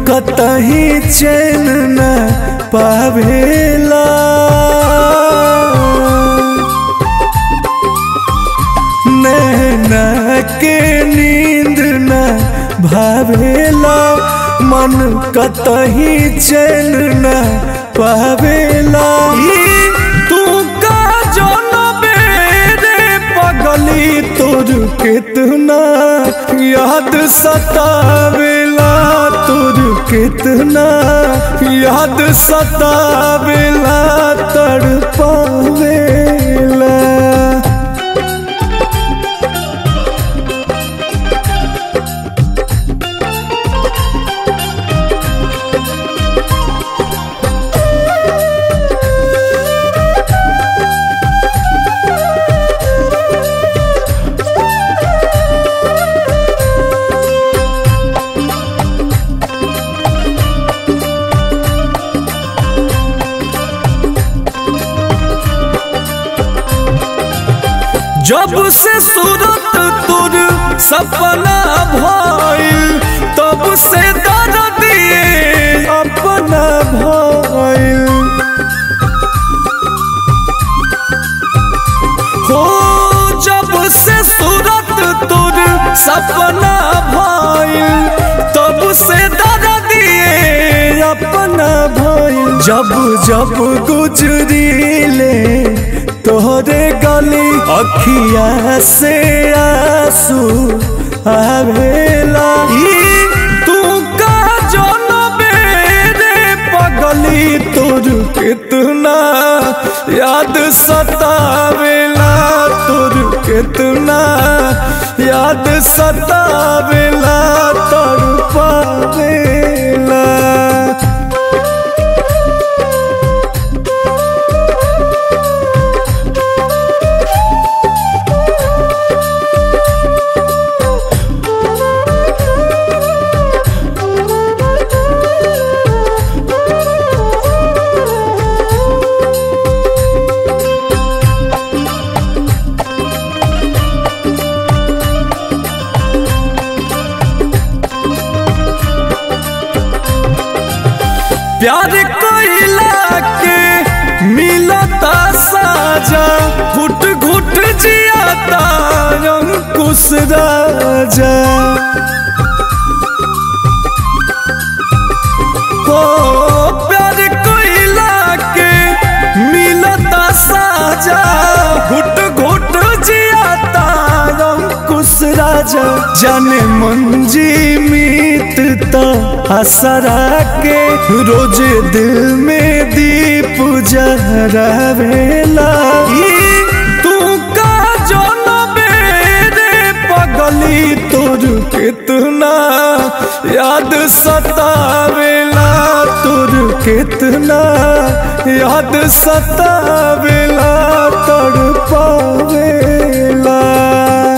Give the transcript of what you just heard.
कतही चैन न पावेला नैना के नींद न भावेला मन कतही चैन न पावेला ई तू का जनबे रे पगली तोर कितना याद सतावेला तोर कितना याद सतावेला तड़पावेला जब से सूरत तुर सपना भइल तब से दर्द दिए अपना भइल हो जब से सूरत तुर सपना भइल तब से दर्द दिए अपना भइल जब जब गुजरीले तोहरे गली अखिया से आंसू आवेला ई तू का जनबे रे पगली तोर कितना याद सतावेला तोर कितना याद सतावेला तड़पावेला प्यार कोइला के मिलता साजा घुट घुट जियाता अंकुश राजा हो प्यार कोइला के मिलता साजा घुट घुट जियाता अंकुश राजा जाने मंजी मीतता हसरा के रोज दिल में दीप जरावेला ई तू का जनबे रे पगली तोर कितना याद सतावेला तोर कितना याद सतावेला तड़पावेला